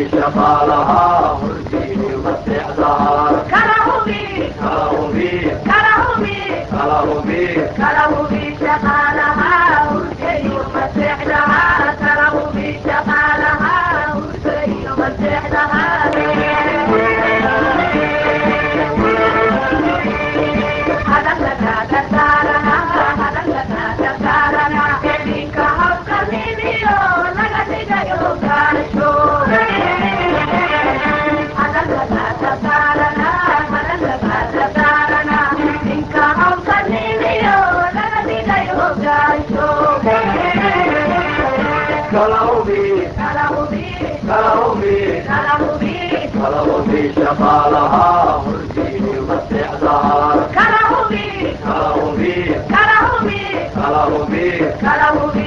shaqaalaha hortiini maseexdaan kala hubi kala hubi kala hubi kala hubi kala hubi shaqaalaha hortiini maseexdaan kala hubi kala hubi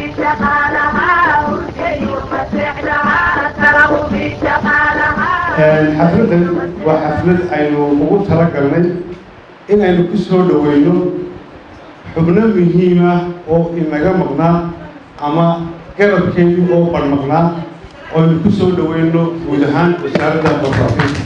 xafladan waa xaflad aynu ugu talagalnay in aynu ku soo dhoweyno xubno muhiim ah oo inaga maqnaa ama garabkeedii oo barmaqnaa oo aynu ku soo dhoweyno guud ahaan wasaaradda warfaafinta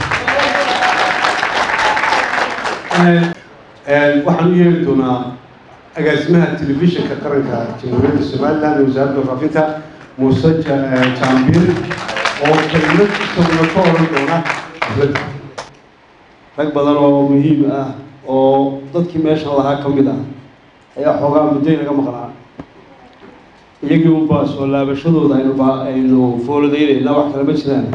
waxaan u yeeri doonaa agaasimaha telefishinka qaranka jamhuuriyadda somaliland ee wasaaradda warfaafinta muuse jaambiir oo kelimad isaguna ka oran doona xafladda rag badan oo muhiim ah oo dadkii meesha lahaa ka mid ah ayaa xoogaa muddo inaga maqnaa iyagii unbaa soo laabashadooda aynu ba aynu fooladaynayna wax kale ma jiraan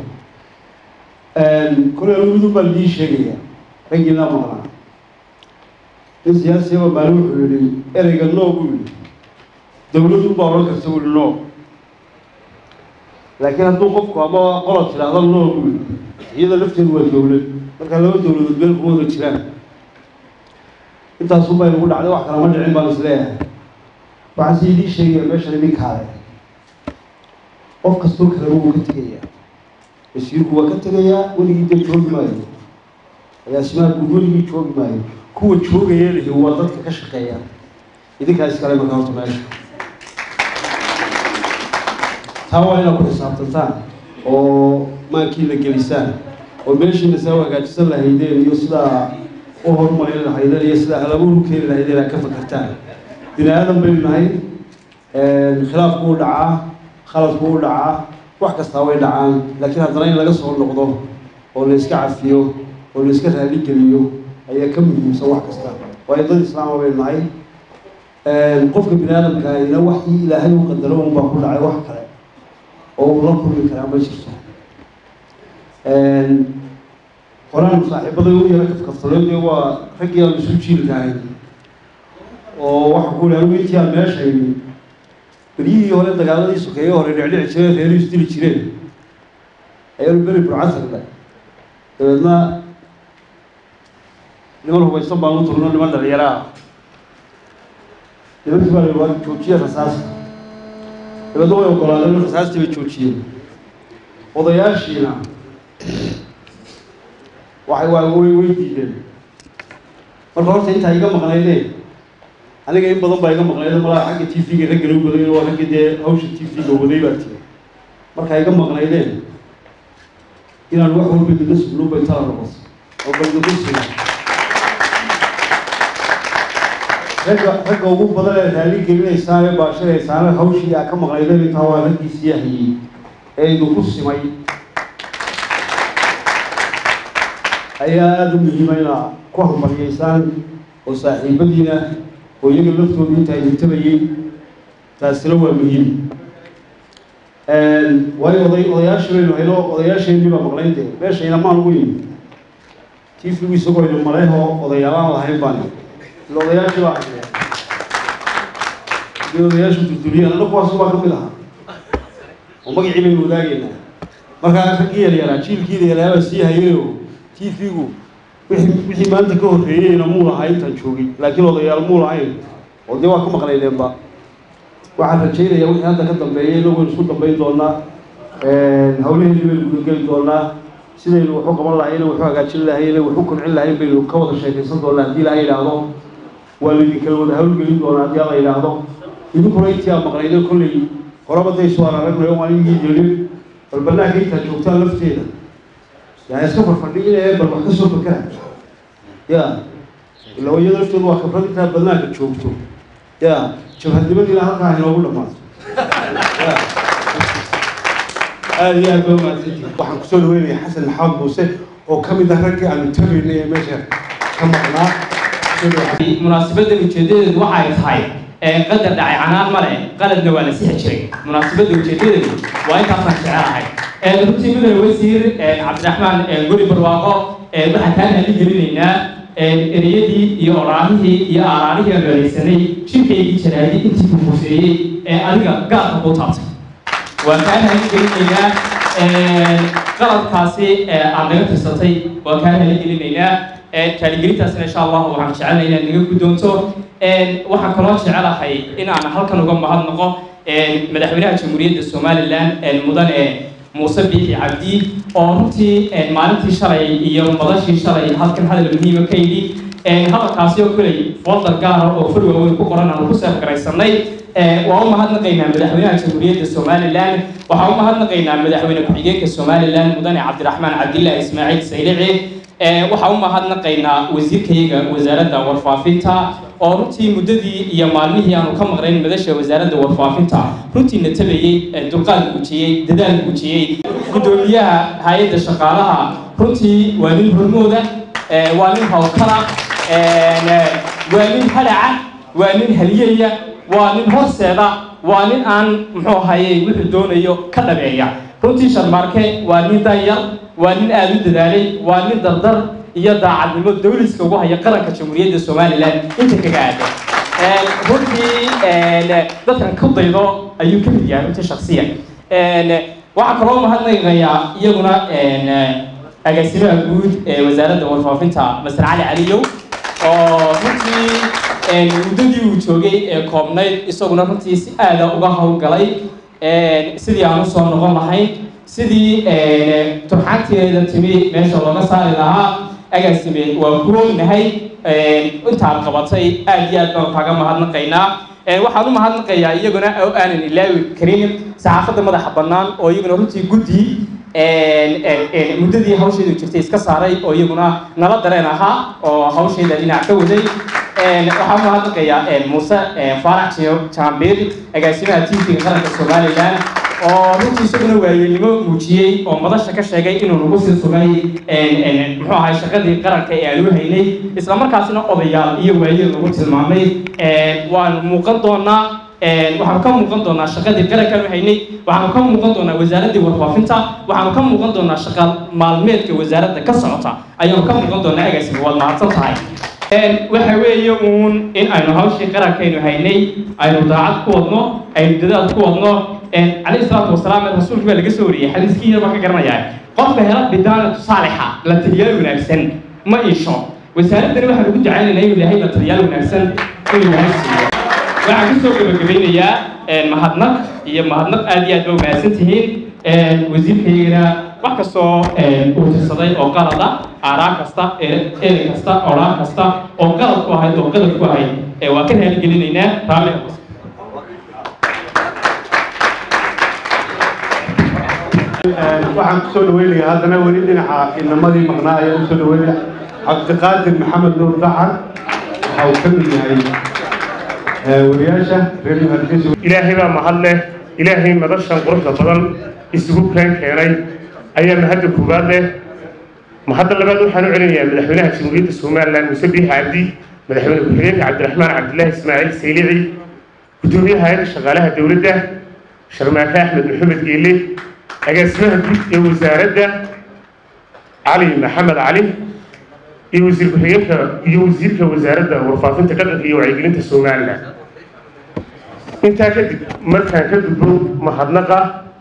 kole almidun baa lidii sheegaya raggiina maqnaa nin siyaasiyaba maalin wuxuu yihi ereyga no buu yihi dawladun baa odhan karta wuli no laakiin hadduu qofku ama qolod tidhaahdo no buu yihi iyada lafteedu waa dawlad markaa laba dawladood meel kuma wada jiraan intaasun baa inugu dhacday wax kalama dhicin baan isleeyahay waxaan si idii sheegaya meeshan idinkaale qof kastoo kaleba wuu ka tegayaa wasiirku waa ka tegayaa weligii dee joogi maayo agaasimaha guud weligii joogi maayo kuwa joogaya lihi waa dadka ka shaqeeya idinkaa iskale marka horta meesha taa waa inaad ku xisaabtantaan oo maankii la gelisaan oo meeshiina saa u hagaajisan lahaydeen iyo sidaa u horumarin lahaydeen iyo sidaa halabuur u keeni lahaydeen aad ka fakartaan bini aadan baynu nahay khilaafku u dhacaa khaladku u dhacaa wax kastaa way dhacaan laakiin haddana in laga soo noqdo oo la iska cafiyo oo la iska raaligeliyo ayaa ka muhiimsan wax kasta waayo dad islaama baynu nahay qofka bini aadamkaahina waxii ilaahay u qadaro unbaa ku dhacay wax kale oo uu la kulmi karaa ma jirto horaan saaxiibaday u yara kafkaftalay dee waa raggii aan isu jiilkahay oo waxa ku anigu intii aan meesha imi beryihii hore dagaaladii sokeeye hore dhicdhici jireen reeru isdili jireen ayaanu beri burcasagnay dabeedna niman hubaysan baan u turno niman dhalinyaro ah nimankii baa waa joojiye rasaasta dabeedna way ogolaadeen rasaastii bay joojiyeen odayaashiina waxay waa way way diideen marka horta intaa iga maqnaydeen aniga in badan baa iga maqnayda malaa xagga t v-ga raggala u baday waa ragga dee hawsha t v-ga waday baa tiri markaa iga maqnaydeen inaan wax walba idaga sugno bay tala noqoto oo baldagu suga ragga ragga ugu badan ee raali gelinaysaan ee baashiraysaana hawshii aa ka maqnaydeen intaa waa raggii siyaahiyey ee idinku simay ayaa aada u muhiima inaa ku hambalyaysaan oo saaxiibadiina oo iyaga laftooda inta ay hintabayey taasina waa muhiim waayo oday odayaashii baynu hayno odayaasheenii baa maqlayn dee meesha inamaan ugu yimi tiifigu isagoo ina maleyhoo odayaalaan lahayn baan ila odayaashii baa hayne hadii odayaashu durduriyaan anna kuwaasu baa ka mid ahaa oo magacii baynu wadaagaynaa markaa raggii yaryaraa jiilkii yaryaraa baa sii hayeyo tv-gu wixii wixii maanta ka horreeyeyna muu lahaa intaan joogay laakiin odayaal muu lahayn oo dee waa ka maqnaydeenba waxaan rajaynayaa wixii hadda ka dambeeyay inagoo isku dambayn doonaa hawlaheedii baynu gudageli doonaa sidaynu waxu qaban lahayna waxu hagaajin lahayna waxu kobcin lahayn baynu ka wada sheekaysan doonaa haddii la yidhaahdo waa laydinkala wada hawlgelin doonaa haddii la yidhaahdo idinkuna intii aa maqnaydeen kolley horaba day soo araragnayo waan igii jelin bal banaanka intaad joogtaan lafteeda yaa iska farfadhiinaya bal wax ka soo fakera ya ila iyada laftooda waa khibrad intaa banaanka joogto ya jabhadnimadiina halkaa inoogu dhamaato Ya. aada iyo aad baa umahadsantihin waxaan kusoo dhaweynaya xasan maxamed muuse oo ka mid ah raggii aanu tabaynay ee meesha ka maqnaa Kusoo dhawaad. munaasabadda ujeedadeedu waxay tahay ee qadar dhacay canaan male qaladna waa la sixi jiray munaasabadda ujeedadeedu waa intaasaan jecelahay ee runtii mudane wasiir ee cabdiraxmaan ee guri barwaaqo ee waxaan kaa hali gelinaynaa ee ereyadii iyo oraahihii iyo aaraarihii aan dhaleysanay shirkaygii jaraadii intii ku huseeyey ee adiga gaarka kuu taabtay waan kaa haligelinaynaa qaladkaasi ee aad naga tirsatay waan kaa haligelinaynaa kaaligelintaasina insha allahu waxaan jecelnay inaad naga guddoonto waxaan kaloo jecelahay in aan halkan uga mahadnaqo madaxweynaha jamhuuriyadda somalilan mudane muuse biixi cabdi oo runtii maalintii shalay iyo madashii shalay halkan hadal muhiima ka yidhi hadalkaasi oo kuley fodar gaara oo far waaweyn ku qoran aanu ku seefgaraysanay waa u mahadnaqaynaa madaxweynaha jamhuuriyadda somalilan waxaa u mahadnaqaynaa madaxweyne ku-xigeenka somalilan mudane cabdiraxmaan cabdillah ismaaciil saylici waxaa u mahadnaqaynaa wasiirkayaga wasaaradda warfaafinta oo runtii muddadii iyo maalmihii aanu ka maqnayn madasha wasaaradda warfaafinta runtii na tabayey dulqaad guujiyey dadaal guujiyey guddoomiyaha hay-adda shaqaalaha runtii waa nin hormooda waa nin hawlkala waa nin halaca waa nin haliyaya waa nin horseeda waa nin aan muxuu ahayey wuxuu doonayo ka dhabeeya runtii sharmaarke waa nin danyar waa nin aada u dadaalay waa nin dardar iyo daacadnimo dawliska ugu haya qaranka jamhuuriyadda somalilan inta kaga aadan runtii dadkan ku daydo ayuu ka mid yahay runtii shaksiyan waxaa kaloo mahadnaqayaa iyaguna agaasimaha guud ee wasaaradda warfaafinta masar cali caliyow oo runtii muddadii uu joogay ee koobnayd isaguna runtii si aada uga howlgalay sidii aan usoo noqon lahayn sidii turxaanteeda timi meesha looga saari lahaa agaasime waa ku ognahay intaad qabatay aada iyo aad baan kaaga mahadnaqaynaa waxaan u mahadnaqayaa iyaguna oo aanan ilaawi karin saxaafadda madaxa bannaan oo iyaguna runtii guddi muddadii hawsheedu jirtay iska saaray oo iyaguna nala dareen ahaa oo hawsheeda dhinac ka waday waxaan u mahadnaqayaa muuse faarax jaambiir agaasimaha tvga qaranka somalilan oo runtii isaguna waayeelnimo muujiyey oo madasha ka sheegay inuu nagu sii sugay muxuu ahay shaqadii qaranka ee aanu haynay isla markaasina odayaal iyo waayeel lagu tilmaamay waanu muuqan doonaa waxaanu ka muuqan doonaa shaqadii qarankaanu haynay waxaanu ka muuqan doonaa wasaaraddii warfaafinta waxaanu ka muuqan doonaa shaqa maalmeedka wasaaradda ka socota ayaanu ka muuqan doonaa agaasiga waad mahadsan tahay waxa weeye uun in aynu hawshii qarankaynu haynay aynu daacad ku wadno aynu dadaal ku wadno calayhi salaatu wasalaam rasuulka baa laga soo wariyey xadiiskii yar baan ka garanayaa qofka hela bidaanatu saalixa la taliyaal wanaagsan ma iisho wasaaraddani waxaan ugu jecelaynaa inuu ilaahay la taliyaal wanaagsan inuu ilaahay siiyo waxaan kusoo gabagabeynayaa mahadnaq iyo mahadnaq aad iyo aad ba umahadsan tihiin wasiirkaygana wax kastoo uu tirsaday oo qalada aaraa kasta erey kasta oraa kasta oo qalad ku ahayd oo qalad ku ahayd waa ka raaligelinaynaa raalli waxaan kusoo dhaweynayaa haddana weli dhinaca inamadii maqnaa ayaan usoo dhaweynaya cabdiqaadir maxamed nuur dacan waxa uu ka mid yahay wariyaasha reer hargeysa ilaahay baa mahad leh ilaahay madashan quruxda badan isugu keen keenay ayaa mahadda koowaad leh mahadda labaad waxaan u celinayaa madaxweynaha jamhuuriyadda somalilan muuse biixi cabdi madaxweyne ku-xigeenka cabdiraxmaan cabdilaahi ismaaciil saylici guddoomiyaha hay-adda shaqaalaha dowladda sharmaake axmed maxamed geele agaasimaha guud ee wasaaradda cali maxamed cali iyo wasiir ku-xigeenka iyo wasiirka wasaaradda warfaafinta dhaqanka iyo wacyigelinta somalilan intaa kadib markaan ka gudbo mahadnaqa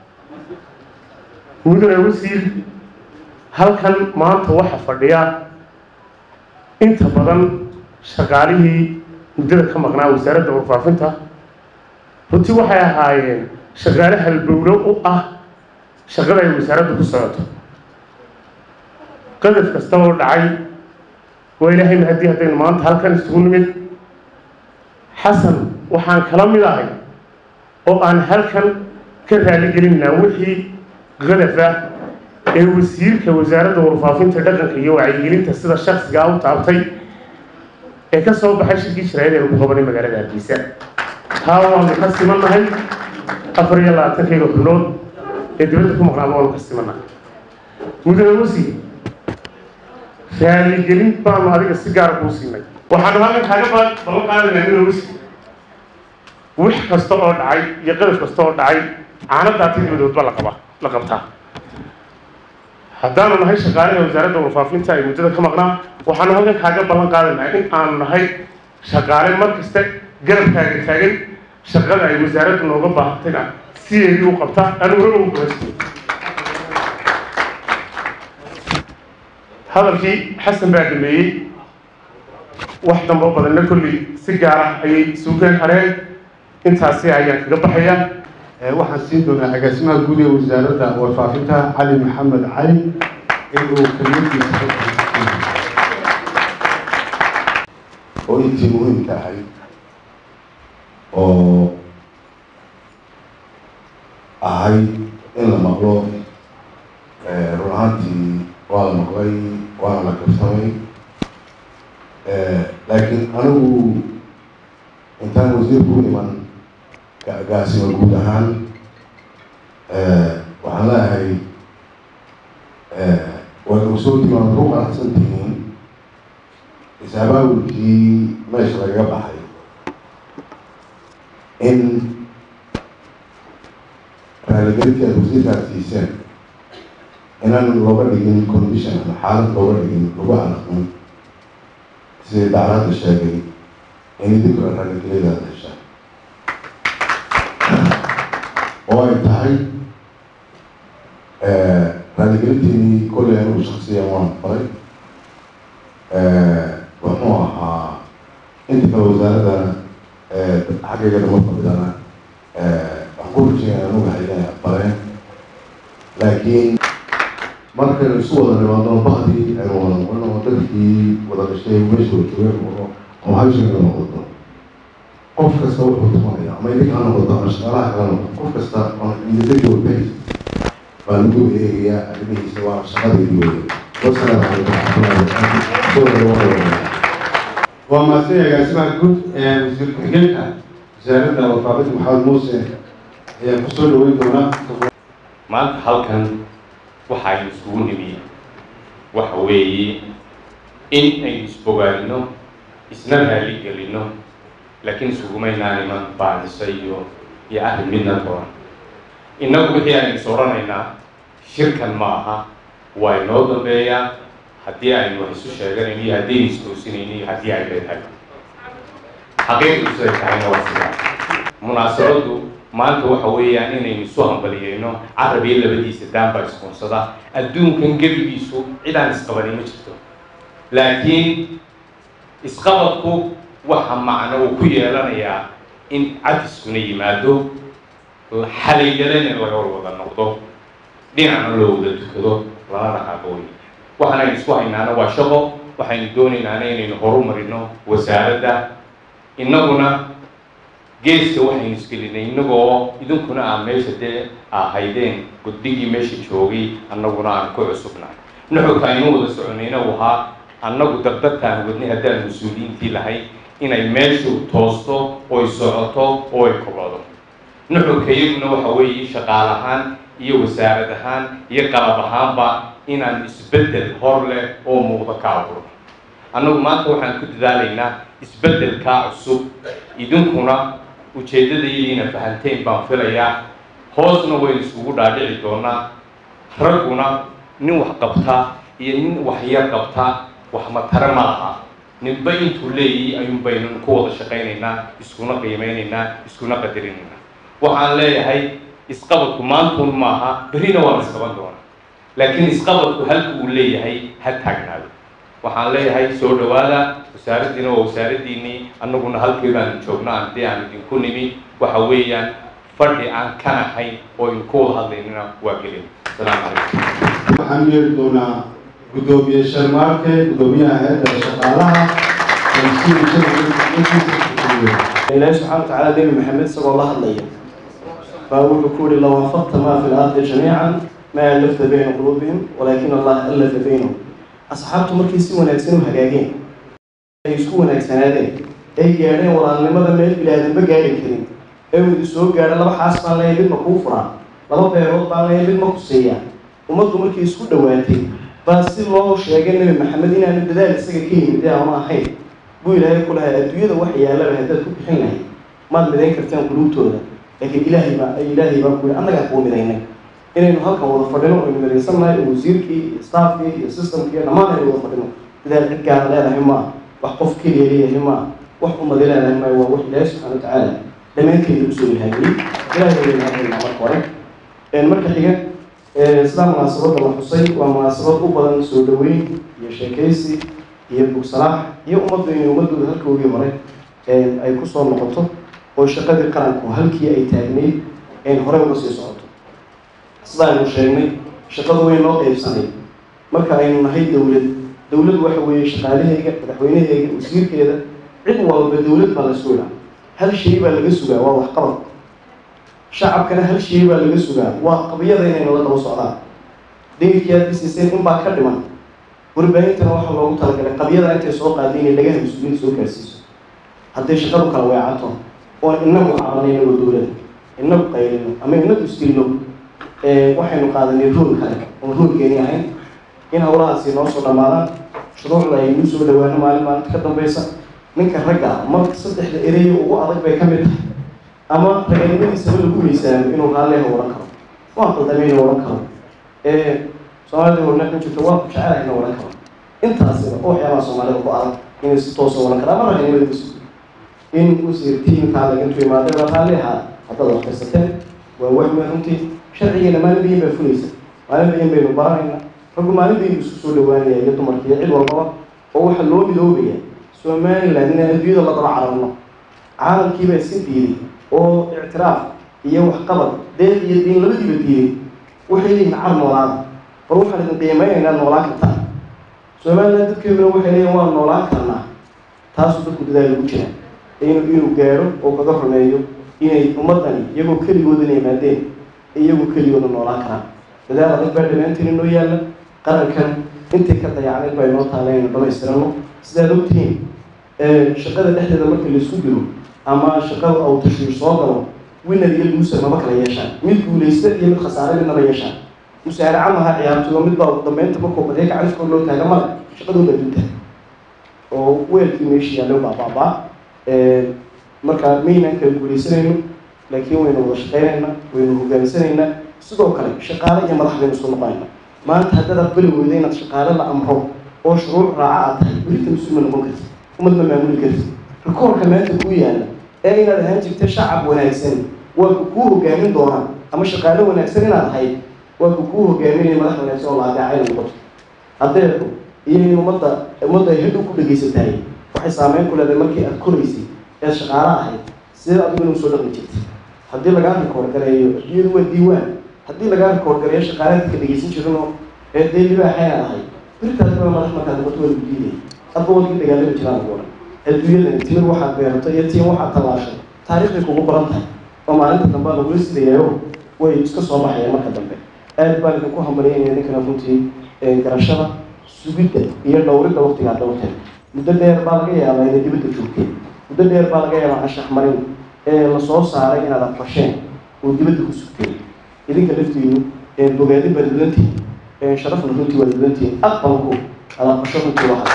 mudane wasiir halkan maanta waxa fadhiya inta badan shaqaalihii muddada ka maqnaa wasaaradda warfaafinta runtii waxay ahaayeen shaqaale halbowlo u ah shaqada ay wasaaraddu ku socoto qadaf kasta oo dhacay waa ilaahay mahadii haddaynu maanta halkan isugu nimid xasan waxaan kala mid ahay oo aan halkan ka raaligelinaa wixii qadafa ee wasiirka wasaaradda warfaafinta dhaqanka iyo wacyigelinta sida shaksigaa u taabtay ee ka soo baxay shirkii sharaa'id ee lagu qabanay magaalada hargeysa taa waanu ka simannahay afar iyo labaatankayga xubnood ee dibadda ku maqnaaba waanu ka simannahay mudane wasiir raaligelin baanu adiga si gaara kuu siinay waxaanu halkan kaaga ballan qaadanaynaa mudane wasiir wix kasta oo dhacay iyo qadaf kasta oo dhacay caanadaati dibadoodba la qaba la qabtaa haddaanu nahay shaqaalaha wasaaradda warfaafinta ay muddada ka maqnaa waxaanu halkan kaaga ballan qaadanaynaa in aanu nahay shaqaale mar kasta garabkaaga taagan shaqada ay wasaaraddu nooga baahatayna sideedii u qabtaa anuguna ugu gaastay hadalkii xasan baa dhameeyey wax dambe oo badanna kolley si gaara ayay suugaan hareen intaasi ayaan kaga baxaya waxaan siin doonaa agaasimaha guud ee wasaaradda warfaafinta cali maxamed cali inuu kelmadiisa oo intii muhiimka ahayd oo ahayd in la maqlo run ahaantii waa la maqlay waana la kabsamay laakiin anigu intaan wasiirku u iman gaasima guud ahaan waxaan leeyahay waad ogsoontii waad ku qanacsan tihiin isaabaawilkii meesha lagaga baxay in raaligelintii aad wasiirkaas siiseen inaan looga dhigin condition ama xaalad looga dhigin lagu alaqmin sidii daclaadda sheegay in idinka raaligeliyadaada heshaan oo ay tahay raaligelintiinii kolley anigu shaksiyan waan faray wuxuu ahaa inta kale wasaaradana xaggayga dama fadhidana waxaan ku rajeyna anugu haydan aqbaleen laakiin markaynu isu wada nimaadno bahdii aynu wada noqono dadkii wada dhashay meesha wada joogeen noqono oo hawsheena noqoto qof kasta wuxuu tumanaya ama idinka ha noqoto ama shaqaalaha kala noqoto qof kasta oo individual base baa lagu eegayaa arrimihiisa waa shaqadeedii weeye wasalaamu calaykum waraxmatullahi wabarakaatu waa mahadsan agaasimaha guud ee wasiir ku-xigeenka wasaaradda warfaafinta maxamed muuse ayaan kusoo dhaweyn doonaa maanta halkan waxaynu isugu nimi waxa weeye in aynu isbogaadino isna raali gelino laakiin isugumaynaan iman baanisa iyo iyo arrin midna toona innagu wixii aynu is odhanaynaa shirkan ma aha waa inoo dambeeyaa haddii aynu wax isu sheeganayn iyo haddii aynu istoosinayno iyo haddii ay leedahay xaqiiqdu siday tahayna waa sidaa munaasabaddu maanta waxa weeyaan inaynu isu hambaliyeyno carab iyo labadiisa daan baa iskuunsada adduunkan gebigiisu cid aan isqabanin ma jirto laakiin isqabadku waxa macno uu ku yeelanayaa in cadiskuna yimaado xalaygalena laga wada noqdo dhinacna loo wada tukado lana dhaqaaqo wey waxaanaynu isku haynaana waa shaqo waxaynu doonaynaana inaynu horu marino wasaaradda innaguna geeska waxaynu isgelinay innagoo idinkuna aan meesha dee ahaydeen guddigii meesha joogay annaguna aan ku cusubnahay nuxurka aynu wada soconayna uu ahaa annagu dardartaan wadnay haddaan mas-uuliyiintii lahayd inay meeshu toosto oy socoto oo ay kobado nuxurka iyaguna waxa weeye shaqaal ahaan iyo wasaarad ahaan iyo qalab ahaanba inaan isbeddel hor leh oo muuqda ka abuurno annagu maanta waxaan ku dadaalaynaa isbeddelkaa cusub idinkuna ujeeddadaydiina fahanteen baan filayaa hoosna waynu iskugu dhaadhici doonaa ragguna nin wax qabtaa iyo nin wax yar qabtaa wax matare ma laha ninba intuu leeyahay ayuun baynu ku wada shaqaynaynaa iskuna qiimeynaynaa iskuna qadarinaynaa waxaan leeyahay isqabadku maantuun maaha berrina waa la isqaban doonaa laakiin isqabadku halka uu leeyahay ha taagnaado waxaan leeyahay soo dhawaada wasaaraddiina waa wasaaraddiinii annaguna halkii baanu joognaa haddii aan idinku nimi waxa weeyaan fadhi aan ka nahayn oo idinku wada hadlaynina waa gelin asalaamu calaykum waxaan yeeri doonaa guddoomiye sharmaarke guddoomiyaha hay-adda shaqaalaha ilaahi subxaana watacaala nebi maxamed isagoo la hadlaya baa wuxuu ku yihi low anfaqta maa fi lardi jamiican ma alafta bayna quluubihim walaakin allaha allafa baynahum asxaabtu markay si wanaagsan u hagaageen ay isku wanaagsanaadeen ay gaadheen walaalnimada meel bilaadanba gaadhi karin ee uu soo gaadho laba xaas baan leeyahay midma kuu furaa laba beerood baan leeyahay midma ku siiya ummaddu markay isku dhowaatay baa si loo sheegay nebi maxamed inaanu dadaal isaga ka yimid ee aanu ahayn buu ilaahay ku lahay adduunyada wax yaalaba haddaad ku bixin lahayd maad midayn karteen quluubtooda laakiin ilaahay baa ilaahay baa ku yidhi annagaa kuu midaynay inaynu halkan wada fadhino aynu midaysannahay oo wasiirkii iyo staafkii iyo systemkii iyo dhammaan aynu wada fadhino dadaal cid gaara leedahay maa wax qof keliya leeyahay maa wax umadi leedahay maa waa wax ilaahay subxana watacaala dhammaanteeda usoo ilhaamiyey ilaahay baa ilaahaynaa marka hore marka xiga sidaa munaasabadda la xusay waa munaasabad u badan soo dhaweyn iyo sheekaysi iyo bugsalaax iyo ummaddu inay ummaddooda halkoogii hore ay kusoo noqoto oo shaqadii qaranku halkii ay taagnayd hore uga sii socoto sida aynu sheegnay shaqadu way noo qeybsanay marka aynu nahay dowlad dowlad waxa weeye shaqaalaheyga madaxweyneheyga wasiirkeeda cid walba dowlad baa la sugaa hal shay baa laga sugaa waa waxqabad shacabkana hal shay baa laga sugaa waa qabiyada inaynu la daba socdaan degidkii aad bisiiseen in baa ka dhiman warbaahintana waxaa loogu talagalay qabiyada intay soo qaaday inay dhagaha mas-uuliyiinta soo gaarsiiso hadday shaqadu kala weecato oon inagu cabanay inagoo dowlada inagu qaylino ama inagu isdilno waxaynu qaadanay rool kale oon roolkeeni ahayn in hawlahaasi noo soo dhammaadaan shuruucda aynu soo dhawaano maalin maalinta ka dambeysa ninka ragga marka saddexda ereyo ugu adag bay ka mid tahay ama raganimadiisaba lagu miisaamo inuu raalleha odhan karo waa qaldameyna odhan karo soomaalida horna ku jirto waa ku jecelahay ina odhan karo intaasiba oo waxyaabaha soomaalida ku adag inay si toosa odhan karo ama raganimada ku sugo in wasiirtiinkaa lagintu imaaday baa raalli ahaa haddaad waxkaysateen waa wax weyn runtii sharcigeena maalin bayin baa fulaysa maalin bayin baynu baranayna raggu maalin bayin bu isku soo dhawaanaya iyo dumarkiiyo cid walbaba oo waxaa loo midoobaya somaliland inaan adduunyada la daba cararno caalamkiibaa iska diiday oo ictiraaf iyo waxqabad deeq iyo diin labadiiba diiday waxay leeyihin car noolaada war waxaan idin qiimeynaynaa noolaan kartaa somaliland dadkeeduna waxay leeyihin waan noolaan karnaa taasuu dadku dadaal ugu jira inuu inuu gaadho oo kaga rumeeyo inay ummaddani iyagoo keligoodan yimaadeen iyagoo keligooda noolaan karaan dadaal adag baa dhammaantiin inoo yaalla qarankan intii ka dayacnayd baa inoo taala inaynu dhamaystirano sidaad ogtihiin shaqada dhexdeeda marka laisku dilo ama shaqada au tashiir soo galo winner iyo loser maba kala yeeshaan mid guulaysta iyo mid khasaare midnaba yeeshaan musaaraca maha ciyaartooyo mid baa ugu dambeynta markuu badee gacanskoo loo taaga male shaqadun baa dunta oo weelkii meesha yaallo baa baabaa marka maynaan kala guulaysanayno laakiin waynu wada shaqaynayna waynu hogaaminsanaynaa sidoo kale shaqaale iyo madax baynu isku noqonayna maanta haddaad aqbali weyda inaad shaqaale la amro oo shuruuc raaca aad tahay berita mas-uul ma noqon karti ummad ma maamuli karti rikoorka maanta kuu yaalla ee inaad ahaan jirta shacab wanaagsan waa ku kuu hogaamin doonaa ama shaqaale wanaagsan inaad ahayd waa ku kuu hogaaminaya madax wanaagsan oo la adeecayna noqoto haddeedu iyo in ummadda ummadda ay hadhow ku dhegaysatahay waxay saameyn ku leedahay markii aad koraysay ee shaqaale ahayd sidee adigu inuu soo dhaqmi jirtay haddii lagaa rikoor gareeyo iyadu waa diiwaan haddii lagaa rikoor gareeyo shaqaale dadka dhegaysan jirinoo ee dee libaaxayna ahay beritaas baa madax markaad noqoto waa lagu diidaya adba wadkii dagaalami jiraan lagu odhan adduunyadan timir waxaad beerato iyo tiin waxaad tallaashay taariikhday kugu baran tahay oo maalinta dambe lagula sidayayo way iska soo baxayaan marka dambe aad baan idinku hambalyaynaya ninkana runtii garashada sugidda iyo dhowridda waqtigaa dhowrteen muddo dheer baa laga yaabaa inay dibadda joogteen muddo dheer baa laga yaabaa anshax marin ee lasoo saaray inaad aqbasheen oo dibadda ku sugteen idinka laftiinu bogaadin baad mudantihin sharafna runtii waad mudantihin aqbalku aad aqbasho runtii waxa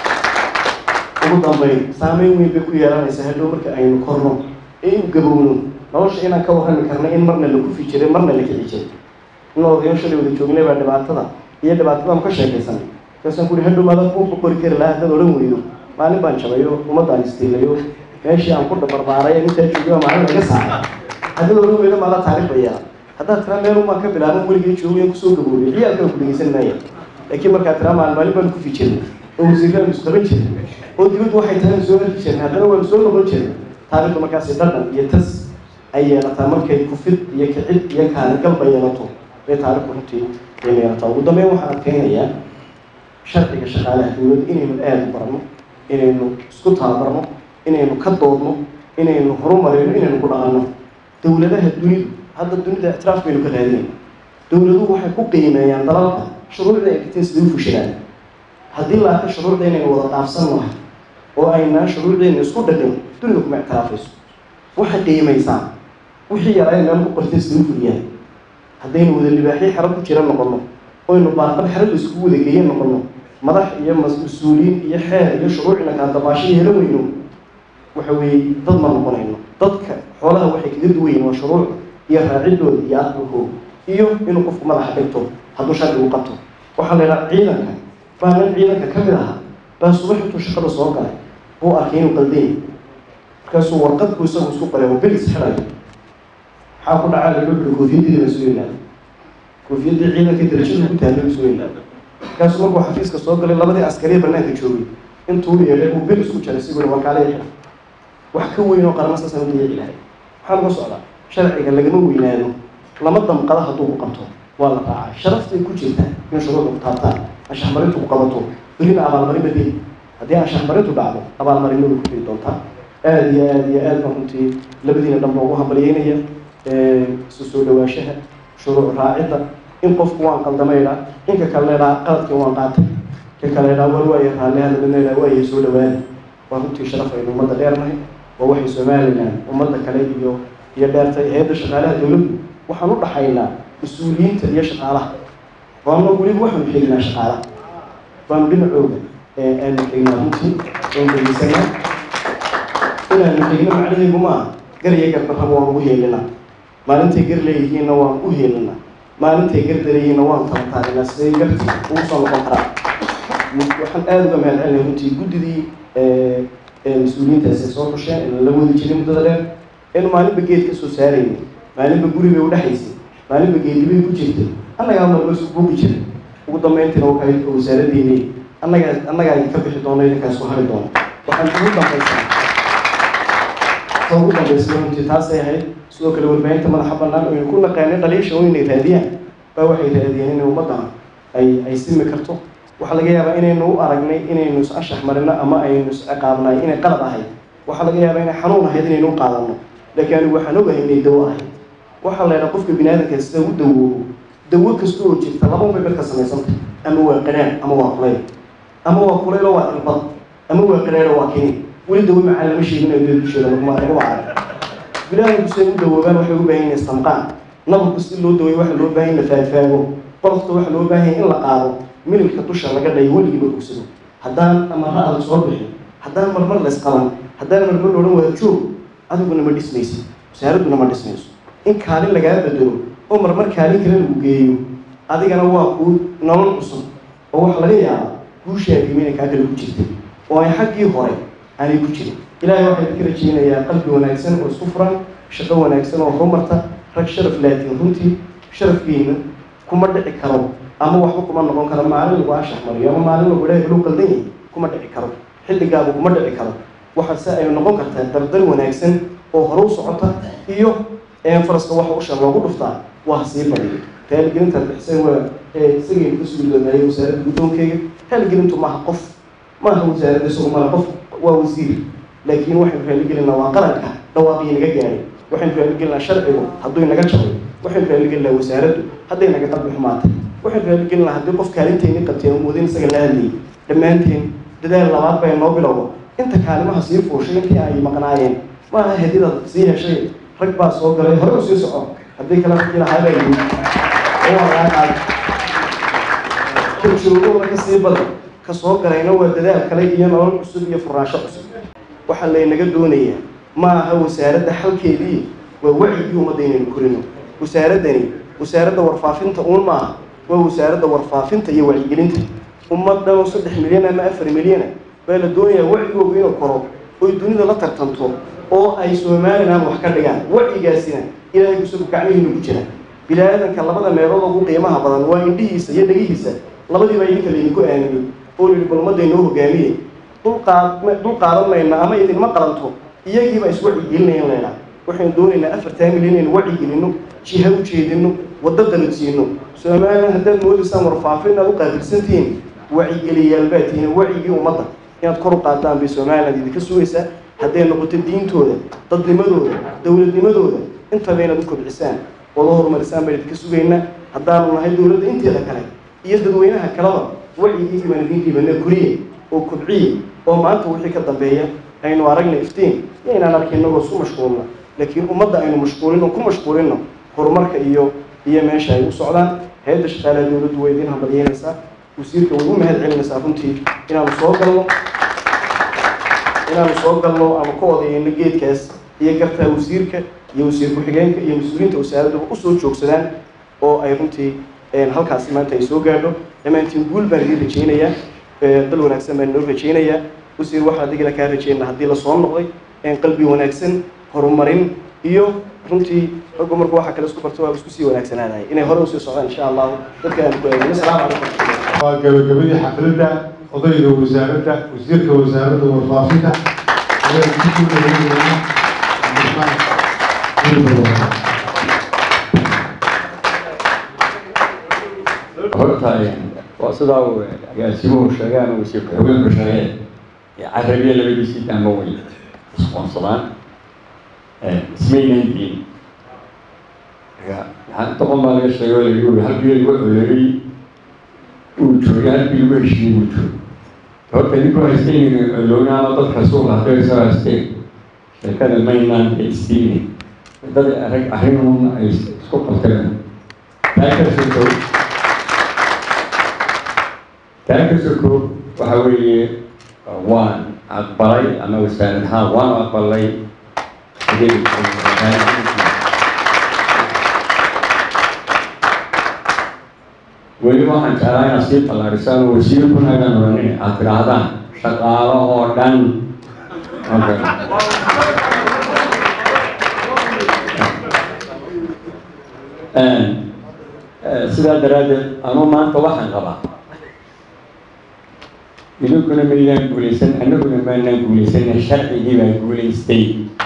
ugu dambeyn saameyn weyn bay ku yeelanaysaa hadhow marka aynu korno ee inu gabowno nolosha inaan ka warrami karna in marna la kufi jiray marna la kici jiray in odayo shalay wada joognay baa dhibaatada iyo dhibaatadaanu ka sheekaysanay markaasaan ku uhi hadhow maadan kuu boqori kari lahaa haddaad odhan weydo maalin baan jabayo ummaddaan istiilayo meeshii aan ku dabarbaaray ee intaa joogay baa maalin laga saaray haddaad odhan weydo maadaa taariikh ba yeelan haddaad tiraa meel umaan ka bilaaban weligay joogay kusoo gaboobay ciyaalkana ku dhegeysan maaya laakiin markaad tiraa maalin maalin baan kufi jirnay oo wasiirraanu isqaban jirnay oo dibaddu waxay tahay soo arki jirnay haddana waanu soo noqon jirnay taariikhdu markaasi dhadhan iyo tas ay yeelataa markay kufid iyo kicid iyo kaanigalba yeelato bay taariikhdu runtii ay yeelataa ugu dambeyn waxaan adkeynayaa sharciga shaqaalaha dowladda inaynu aada u barano inaynu isku tababarno inaynu ka doodno inaynu horumarino inaynu ku dhaqanno dowladaha dunidu hadda dunida ictiraaf baynu ka raadinayna dowladuhu waxay ku qiimeeyaan dalalka shuruucda ay dhigteen siday u fushadaan haddii la arka shuruucda inaynu wada dhaafsan nahay oo aynaan shuruucdeena isku dhadhin dunida kuma ictiraafayso waxay qiimaysaa wixii yaraa meel ku qortay siday u fuliyaan haddaynu wada libaaxyo xero ku jira noqono oynu baarqab xero la iskugu wada geeye noqono madax iyo mas-uuliyiin iyo xeer iyo shuruucina kala dabaasho yeelan weyno waxa weeye dad ma noqonayno dadka xoolaha waxay kaga duwayiin waa shuruucda iyo raacidooda iyo aqbalkooda iyo inuu qofku madaxa dhigto hadduu sharcigu qabto waxaa la yidhaha ciidanka baa nin ciidanka ka mid ahaa baa subax intuu shaqada soo galay buu arkay inuu qaldanya markaasuu warqadku isagu isku qoray oo belis xirayo maxaa ku dhacaa laga buri koofiyadii la soo ilaada koofiyadii ciidanka darajada ku taallay la soo ilaada markaasuu markuu xafiiska soo galay labadii askariya banaanka joogay intuu u yeedhay uu belis ku jaray siguri warkaale xira wax ka weyn oo qarama saasaan u dayici lahay maxaa laga socdaa sharciga lagama weynaado lama damqada hadduu ku qabto waa la raacay sharaftay ku jirtaa in shuruucda ku taabtaan anshaxmarintu ku qabato berina abaalmarin badeli haddii anshaxmarintu dhacdo abaalmarinadu ku jiri doontaa aada iyo aada iyo aad baan runtii labadiina dhanba ugu hambalyeynaya isu soo dhawaashaha shuruuc raacidda in qofku waan qaldamayna inka kale leedhaa qaladkii waan qaatay ka kale leedhaa war waaya raalliha labadna leedhaa waaya soo dhawaada waa runtii sharaf aynu ummadda dheernahay waa waxay somalilan ummadda kale iyo iyo dheertay hay-adda shaqaalaha dowladdu waxaan u dhaxaynaa mas-uuliyiinta iyo shaqaalaha waana weliba waxaanu xignaa shaqaalaha waanu dhinacooga aanu xignaa runtii oon degeysanaa inaanu xigno macnaheedu maaha gar iyo gardarraba waan ugu heelinaa maalintay gar leeyihiinna waan u heelinaa maalintay gar dareeyihiinna waan tabataarinaa siday garti ugu soo noqon karaa waxaan aada uga mahad celinaya runtii guddidii mas-uuliyiintaasi ay soo xusheen in la wadi jiray muddada dheer inu maalinba geed ka soo saarayna maalinba guri bay udhexaysay maalinba geedibay ku jirtay annagaa marba isku buuqi jiray ugu dambeyntiina waka wasaaradeeni annagaa annagaa idinka bixi doono idinkaa isku hari doono waxaan ugu dambaysaa ta ugu dambaysa runtii taasay ahayd sidoo kale warbaahinta madaxa bannaan oynu ku naqaanay dhaliisha oo inay raadiyaan baa waxay raadiyeen inay ummaddan ay ay simi karto waxaa laga yaabaa inaynu u aragnay inaynu is anshax marino ama aynu is ciqaabnay inay qalad ahayd waxaa laga yaabaa inay xanuun ahayd inaynu u qaadano laakiin anigu waxaan ogahay inay dawo ahayd waxaa la yidhaha qofka bini aadamka sida u dawoobo dawo kasta oo jirta laba unbay marka samaysantay ama waa qadhaan ama waa kulayl ama waa kulaylo waa ilbad ama waa qadhaadho waa kini weli dawo macaan lama sheegin oo dee dusheeda laguma laguma arag bini aadamku siday u dawoobaan waxay u baahan yihin istamqaan nabarku si loo daweeyo waxa loo baahan in la faagfaago qolofta waxa loo baahan in la qaado mililka dusha laga dhayo weligiiba ogsado haddaan ama ra-al soo bixin haddaan marmar la isqaban haddaan marmar odhan waa joog adiguna ma dhismaysid wasaaradduna ma dhismayso in kaalin lagaa bedelo oo marmar kaalin kale lagu geeyo adigana waa kuu nolol cusub oo waxa laga yaabaa guushaagima inay kaa kale ku jirtay oo ay xaggii hore aanay ku jirin ilaahay waxaa idinka rajeynayaa qalbi wanaagsan oo isku furan shaqo wanaagsan oo horumarta rag sharaf laatiin runtii sharafkiina kuma dhici karo ama waxba kuma noqon karo maalin lagu anshax mariyo ama maalin lagu ilaahay loo qaldan yahay kuma dhici karo xilligaagu kuma dhici karo waxaase ay noqon kartaa dardar wanaagsan oo hore u socota iyo faraska waxa usha loogu dhuftaa waa sii badiyo taaligelintaad bixisay waa isagaynu ka sugi doonaayo wasaaradda guddoonkeyga taaligelintu maaha qof maaha wasaaradda isagu maaha qof waa wasiir laakiin waxaynu raaligelinaa waa qaranka dhawaaqii naga gaadhay waxaynu raaligelinaa sharcigu hadduu naga jabay waxaynu raaligelinaa wasaaraddu hadday naga qalbi xumaatay waxaynu raaligelinaa haddii qof kaalintayni qabteen oo moodin isaga la hadlayay dhammaanteen dadaal labaad bay noo bilowda inta kaalimaha sii fuushay intii ay maqnaayeen maaha hadidaad sii heshay rag baa soo galay hore u sii soco haddii kale ragii lahaa baa yimid oo waa lagaa qaaday ka joogooda ka sii badan ka soo galayna waa dadaal kale iyo nolol cusub iyo furaansho cusub waxaa laynaga doonayaa ma aha wasaaradda xalkeedii waa wacigii ummadda inaynu korino wasaaraddani wasaaradda warfaafinta uun maaha waa wasaaradda warfaafinta iyo wacyigelinta ummaddan oo saddex milyan ama afar milyana baa la doonayaa wacigooga inuu koro oy dunida la tartanto oo ay somalilan wax ka dhigaan wacigaasina ilaahay kusagu gacmihiinu ku jira bilaadanka labada meelood ugu qiimaha badan waa indhihiisa iyo dhegihiisa labadiiba idinka laydinku aaminay oo lihi bal ummadda inoo hogaamiye dulqaad dul qaadan mayna ama idinma qalanto iyagiiba iswacigelinaya in laydhaa waxaynu doonaynaa afartaa milyan inaynu wacigelino jiha u jeedino waddo qaladsiino somalilan haddaad moodaysaan warfaafin inaad u qaabilsantihiin wacigeliyaal baa tihiin wacigii ummadda inaad kor u qaadaan bay somaliland idinka sugaysaa hadday noqoto diintooda dadnimadooda dowladnimadooda intaba inaad u kobcisaan oola horumarisaan baan idinka sugaynaa haddaanu nahay dowladda inteeda kale iyo dadweynaha kaleba wacyigiisii baan idiin dhiibana koriye oo kobciye oo maanta wixii ka dambeeya aynu aragna iftiin iyo inaan arki inagoo isku mashquulna laakiin ummadda aynu mashquulin oo ku mashquulino horumarka iyo iyo meesha ay u socdaan hay-adda shaqaalaha dowladdu way idiin hambalyeynaysaa wasiirka way u mahad celinaysaa runtii inaanu soo galno inaanu soo galno ama ka odayeyno geedkaas iyo gartaa wasiirka iyo wasiir ku-xigeenka iyo mas-uuliyiinta wasaaradduba usoo joogsadaan oo ay runtii halkaasi maanta ay soo gaadho dhammaantiin guul baan idiin rajaynayaa dal wanaagsan baan inoo rajaynayaa wasiir waxaa adigana kaa rajaynaa haddii lasoo noqday qalbi wanaagsan horumarin iyo runtii raggu marku waxa kale isku barto waa isku sii wanaagsanaanaya inay hore usii socdaan insha allahu dadka aan ku eegin asalaamu calaykum waa gabagabadii xafladda odayga wasaaradda wasiirka wasaaradda warfaafinta ayaan ku soo dhaweynaynaa horta waa sidaa uu agaasimuhu sheegay ama wasiir ku-xigeenku sheegeen carabiya labadiisii daamo way isqoonsadaan ismaynan diin marka doqon baa laga sheegay oo lagu yiri halkii lagu coleeyey uu joogay halkii lagu heshiiyey uu joogay horta idinku haysteen colowna ama dadka suuqa hadday soo haysteen sheekada maynaan haystiini dad arag arrinun ay isku qabteen taa ka sokow taa ka sokow waxa weeye waan aqbalay ama wasaarad ahaan waan aqbalay weli waxaan jeclaa inaad sii ballaarisaan oo wasiirkuna agaan oranin aad tidhaahdaan shaqaalo oo dhan sidaa daraaddeed anuu maanta waxaan qabaa idinkuna maydaan guulaysan annaguna maanaan guulaysan sharcigii baa guulaystay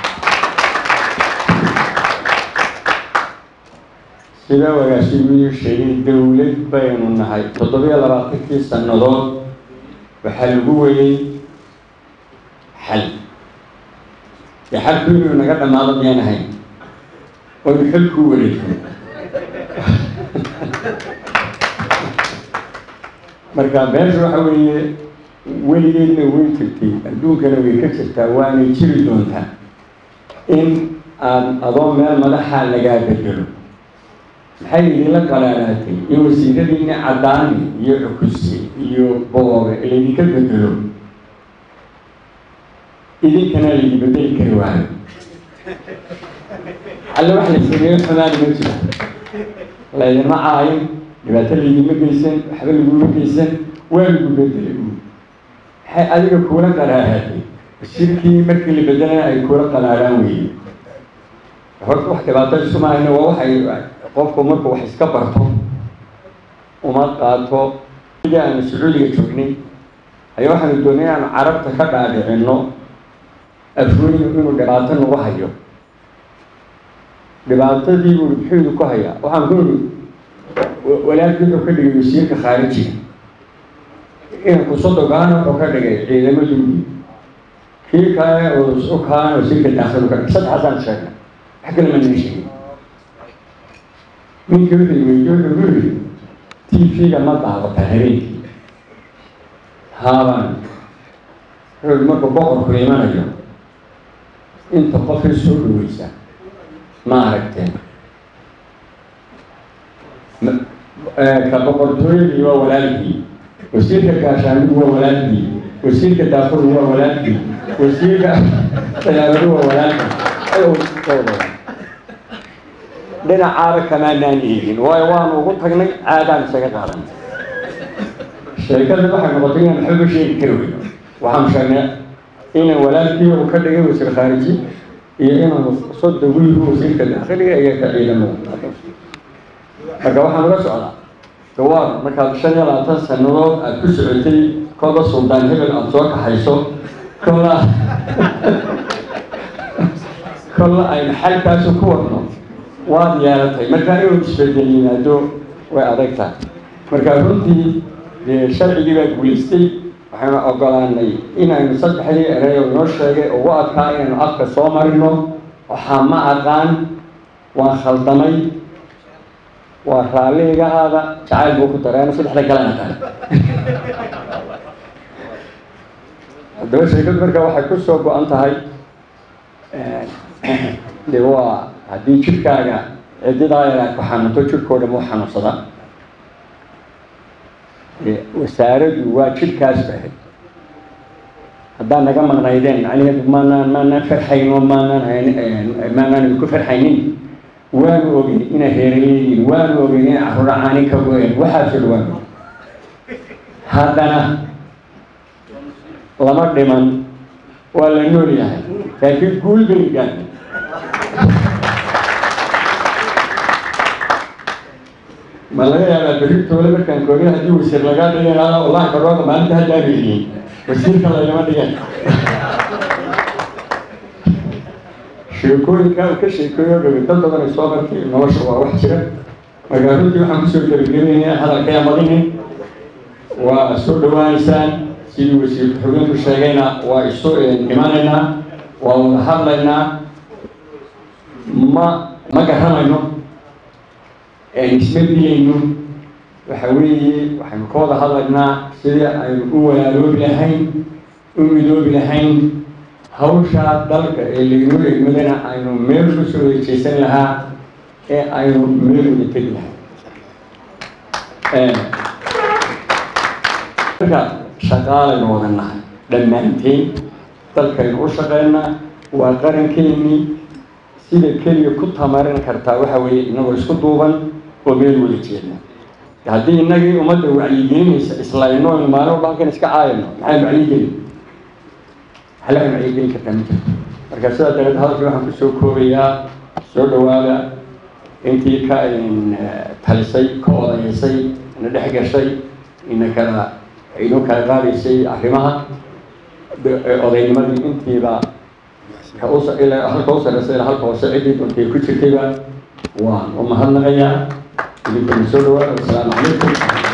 sida wagaashimiyuu sheegay dowlad baynu nahay toddobiyo labaatankii sannadood waxaa lagu weyey xal dee xalku inuu naga dhammaado miyaan ahayn oynu xilku wareegno marka meesha waxa weeye weligeedna way jirtay adduunkana way ka jirtaa waanay jiri doontaa in aan adoo meel madaxa lagaa bedelo maxay idinla qalaalaatay in wasiiradiina caddaani iyo cukuse iyo boobe laydinka bedelo idinkana laydi bedeli kari waayo alle wax la sameeyo xumaani ma jiro laydinma caayin dhibaato laydinma geysan waxba laguma geysan waa lagu bedelay maxay adiga kuula qalaalaatay wasiirkii markii la bedelana ay kuula qalaalaan weeye horta wax dhibaato isumahayna waa waxay qofku markuu wax iska barto uma qaato sidii aanu sacuudiga joognay ayaa waxaanu doonay inaanu carabta ka dhaadhicinno afweynu inuu dhibaato nagu hayo dhibaatadii buu muxuu idinku hayaa waxaan ku iri walaalkii wuxuu ka dhigay wasiirka khaarijiga inanku sodogaana wuxuu ka dhigay ciidamadoodii kii kale oo kaana wasiirka daakhilu ka dhigay saddexaasaan sheegnay wax kale ma nan sheegin ninka wuxuu weydiye wuxuu ku yidhi t v-ga ma daawata habeenkii haabaan wuxuu yidhi markuu boqorku imanayo inta qofay soo dhaweysa ma aragteen ka boqortooyadii waa walaalkii wasiirka gaashaanigu waa walaalkii wasiirka daafuru waa walaalkii wasiirka dayaaradu waa walaalkii dhinacaaba kamaanaan eegin waayo waanu ugu tagnay caadaan isaga qaadan sheekada waxay noqotay inaan waxba sheegi kari weyno waxaanu sheegnay inaan walaalkii uu ka dhigay wasiir khaariji iyo inaanu soddon wiilu wasiirka daakhiliga iyo ka ciidamada marka waxaan uga socdaa gawaar markaad shan iyo labaatan sannadood aada ku socotay kolba suldaan hebel aada soo kaxayso kolla kolla aynu xalkaasu ku wadno waad yeelatay markaa inuu isbedel yimaado way adag tahay marka runtii sharcigii baa guulaystay waxaynu ogolaanay inaynu saddexdii erey oo inoo sheegay ugu adkaa inaynu afka soo marino waxaa ma aqaan waan khaldamay waa raalliga aada jacayl buu ku dareeno saddexda kalena kale haddaba sheekadu marka waxay ku soo go-an tahay de waa haddii jidhkaaga cididaa yar aad ku xanuunto jidhkoo dhan wuu xanuunsadaa wasaaraddu waa jidhkaas bahay haddaan naga maqnaydeen macnaheedu maanaan maanaan farxayno maanaan hayn maanaan idinku farxaynin waanu ogeyn inay heeraleeyihiin waanu ogeyn inay carruura caani ka goyeen waxaasoo dhan waanu haddana lama dhiman waa la nool yahay laakiin guul bay gaadhay ma laga yaabaa berritooda markaan koogay haddii wasiir lagaa dhigan lahaa wallahi barooda maalinta haddaanu yihiin wasiirka laygama dhigan sheekooyinka uu ka sheekeeyo dhawey dad badan ay soo martay nolosha waa wax jira markaa runtii waxaan kusoo gebagabeynaya hadalkaya madinin waa soo dhawaanaysaan sidii wasiir ku-xigeenku sheegayna waa isu imanaynaa waa wada hadlaynaa ma ma garanayno isma dilayno waxa weeye waxaynu ka wada hadlaynaa sidii aynu u walaaloobi lahayn u midoobi lahayn hawshaa dalka ee laynoo egmadana aynu meel ku soo wejeysan lahaa ee aynu meel uga tegi lahay marka shaqaalaynu wada nahay dhammaanteen dalkaynu u shaqeynaa waa qarankeenii sida keliya ku tamarin kartaa waxa weeye inagoo isku duuban oo meel wada jeedna haddii inagii ummadda wacyigelinaysa islayno aynu maalin walba halkan iska caayano maxaynu wacyigelin halaanu wacyigelin kartaa ma jirto marka sidaa dareed hadalkii waxaan kusoo koobayaa soo dhawaada intii ka talisay ka odayeysay ina dhex gashay ina kala inoo kala qaadaysay arrimaha odaynimadii intiiba ilaa halka u sareysa ilaa halka hoose ciddii dontay ku jirtayba waan u mahadnaqayaa idinkuna soo dhawaada wasalaamu calaykum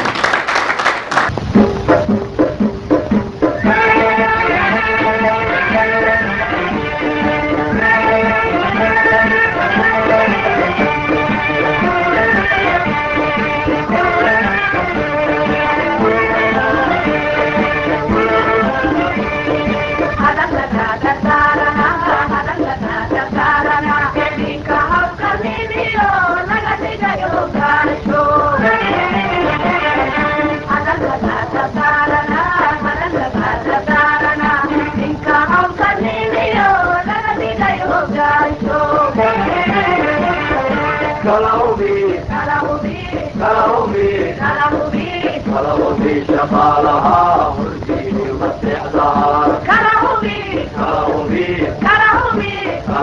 كلامي شقالها هرجيني ومسيحها كلامي كلامي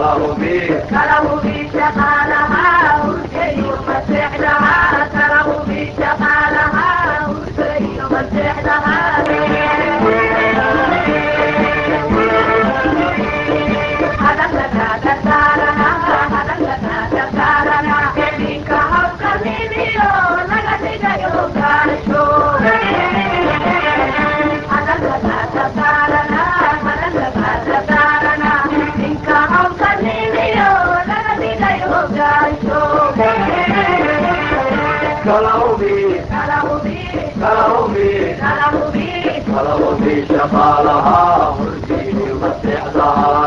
كلامي شقالها هرجيني ومسيحها كلامي شقالها هرجيني ومسيحها هذا لك تسارنا هذا لك تسارنا منك حق مني لك تجيو كارشو هذا لك تسارنا هذا لك تسارنا منك حق مني لك تجيو كارشو كلامي كلامي كلامي كلامي شقالها هرجيني ومسيحها